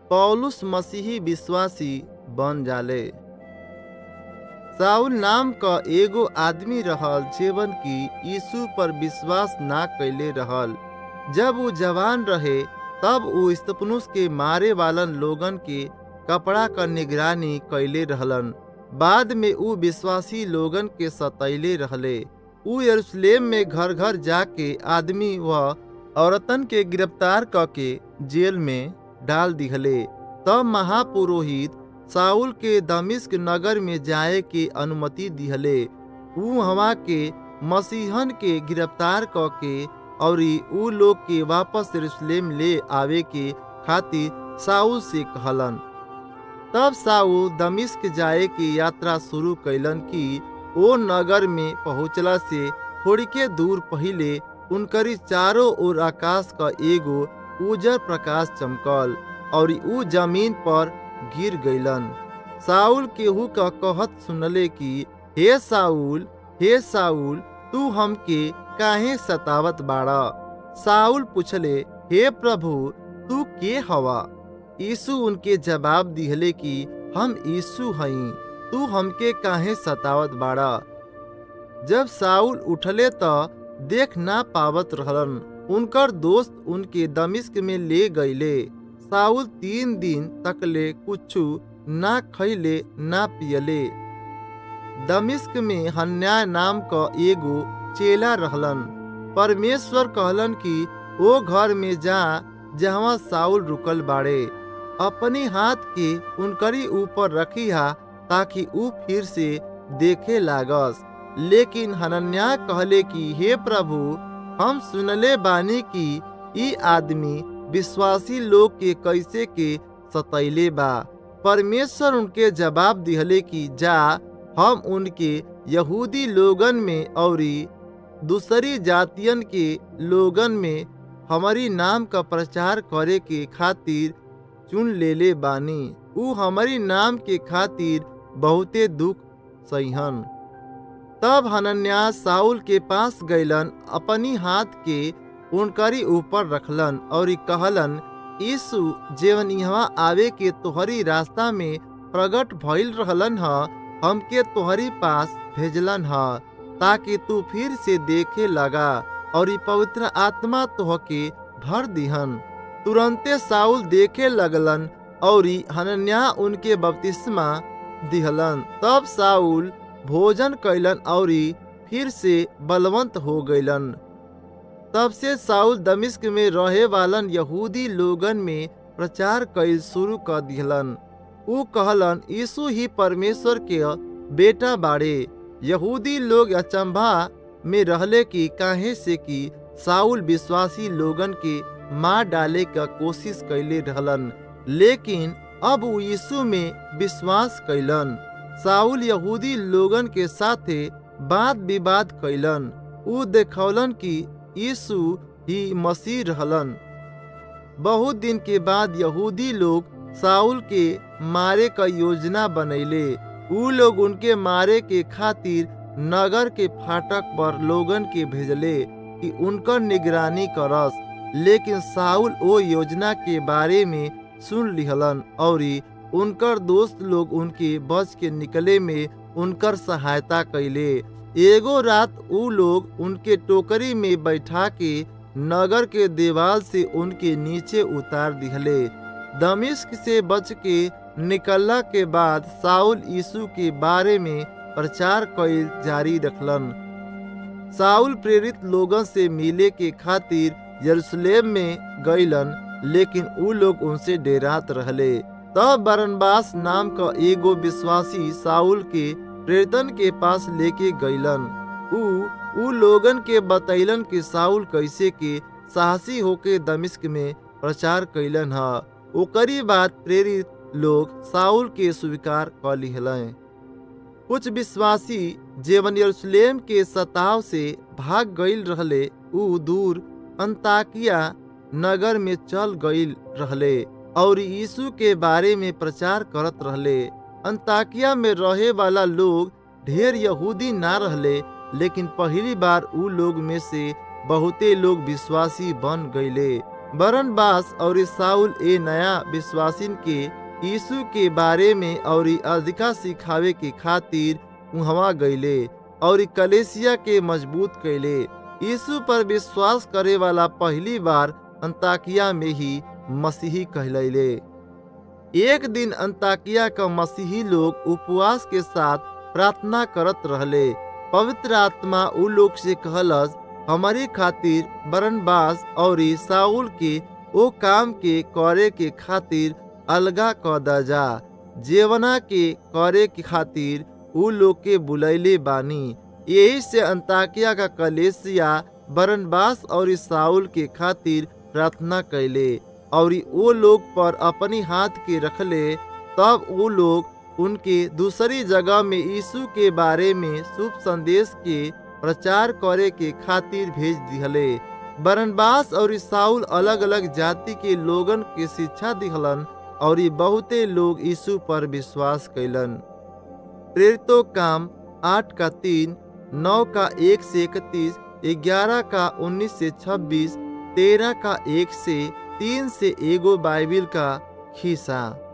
पौलुस मसीही विश्वासी बन जाले साउल नाम क एगो आदमी रहल जेवन की यीशु पर विश्वास ना कैले रहल जब वो जवान रहे तब वो स्तपनुस के मारे वालन लोगन के कपड़ा क निगरानी कैले रहलन बाद में ऊ विश्वासी लोगन के सतैले रहले ऊ यरूशलेम में घर घर जाके आदमी व औरतन के गिरफ्तार क के जेल में डाल दिहले तब महापुरोहित साउल के दमिश्क नगर में जाए के अनुमति दिहले ऊ हवा के मसीहन के गिरफ्तार क के और ऊ लोग के वापस यरूशलेम ले आवे के खातिर साउल से कहलन तब साउल दमिश्क जाए की यात्रा शुरू कैलन कि ओ नगर में पहुँचला से थोड़ी के दूर पहले उनकरी चारों ओर आकाश का एगो उजर प्रकाश चमकल और ऊ जमीन पर गिर गईलन साउल केहू का कहत सुनले कि हे साउल हे साउल तू हमके काहे सतावत बाड़ा साउल पूछले हे प्रभु तू के हवा यीशु उनके जवाब दिहले कि हम यीशु हई तू हमके काहे सतावत बाड़ा जब साउल उठले त देख ना पावत रहलन उनकर दोस्त उनके दमिश्क में ले गईले साउल तीन दिन तकले कुछु ना खैले ना पियले दमिश्क में हन्या नाम क एगो चेला रहलन परमेश्वर कहलन कि ओ घर में जा जहाँ साउल रुकल बाड़े अपने हाथ के उनकरी ऊपर रखी हा ताकि ऊ फिर से देखे लागस लेकिन हनन्या कहले कि हे प्रभु हम सुनले बानी कि ई आदमी विश्वासी लोग के कैसे के सतैले बा परमेश्वर उनके जवाब दिहले कि जा हम उनके यहूदी लोगन में और दूसरी जातियन के लोगन में हमारी नाम का प्रचार करे के खातिर चुन लेले बानी ऊ हमारी नाम के खातिर बहुते दुख सहिहन तब हनन्या साउल के पास गईलन अपनी हाथ के उनकरी ऊपर रखलन और कहलन यीशु जेवन यहाँ आवे के तोहरी रास्ता में प्रकट भइल रहलन ह हमके तोहरी पास भेजलन ह ताकि तू फिर से देखे लगा और ई पवित्र आत्मा तोहके भर दिहन तुरंते साउल देखे लगलन और हनन्या उनके बपतिस्मा दिहलन तब साउल भोजन कैलन और फिर से बलवंत हो गईलन तब से साउल दमिश्क में रहे वालन यहूदी लोगन में प्रचार कैल शुरू कर दिहलन ऊ कहलन यीशु ही परमेश्वर के बेटा बाड़े यहूदी लोग अचंभा में रहले कि काहे से कि साउल विश्वासी लोगन के मार डाले का कोशिश कैले रहलन लेकिन अब ऊ यीशु में विश्वास कैलन साउल यहूदी लोगन के साथे बात विवाद कैलन ऊ देखौलन कि यीशु ही मसीह रहलन बहुत दिन के बाद यहूदी लोग साउल के मारे का योजना बनैले ऊ लोग उनके मारे के खातिर नगर के फाटक पर लोगन के भेजले कि उनकर निगरानी करस लेकिन साउल ओ योजना के बारे में सुन लिहलन और उनकर दोस्त लोग उनके बच के निकले में उनकर सहायता कैले एगो रात ऊ लोग उनके टोकरी में बैठा के नगर के दीवार से उनके नीचे उतार दिहले दमिश्क से बच के निकलला के बाद साउल यीशु के बारे में प्रचार कैल जारी रखलन साउल प्रेरित लोगन से मिले के खातिर यरूशलेम में गईलन लेकिन ऊ लोग उनसे डेरात रहले तब बरनबास नाम का एगो विश्वासी साउल के प्रेरितन के पास लेके गईलन ऊ ऊ लोगन के बतैलन कि साउल कैसे के साहसी होके दमिश्क में प्रचार कैलन ह ओकरी बात प्रेरित लोग साउल के स्वीकार कर लिहलें कुछ विश्वासी जेवन यरूशलेम के सताव से भाग गईल रहले ऊ दूर अंताकिया नगर में चल गईल रहले और यीशु के बारे में प्रचार करत रहले अंताकिया में रहे वाला लोग ढेर यहूदी ना रहले लेकिन पहली बार ऊ लोग में से बहुते लोग विश्वासी बन गईले बरनबास और साउल ए नया विश्वासिन के यीशु के बारे में और अधिका सिखावे के खातिर उहवा गईले और कलेसिया के मजबूत कैले यीशु पर विश्वास करे वाला पहली बार अंताकिया में ही मसीही कहलैले एक दिन अंताकिया का मसीही लोग उपवास के साथ प्रार्थना करत रहले पवित्र आत्मा उ लोग से कहलस हमारी खातिर बरनबास और साउल के ओ काम के करे के खातिर अलगा क द जा जेवना के करे के खातिर उ लोग के बुलैले बानी यही से अंताकिया का कलेसिया बरनबास और साउल के खातिर प्रार्थना कैले और वो लोग पर अपनी हाथ के रखले तब वो लोग उनके दूसरी जगह में यीशु के बारे में शुभ संदेश के प्रचार करे के खातिर भेज दिहले बरनबास और साउल अलग अलग जाति के लोगन के शिक्षा दिहलन और बहुते लोग यीशु पर विश्वास कैलन प्रेरितो काम आठ का तीन नौ का एक से इकतीस ग्यारह का उन्नीस से छब्बीस तेरह का एक से तीन से एगो बाइबिल का खिस्सा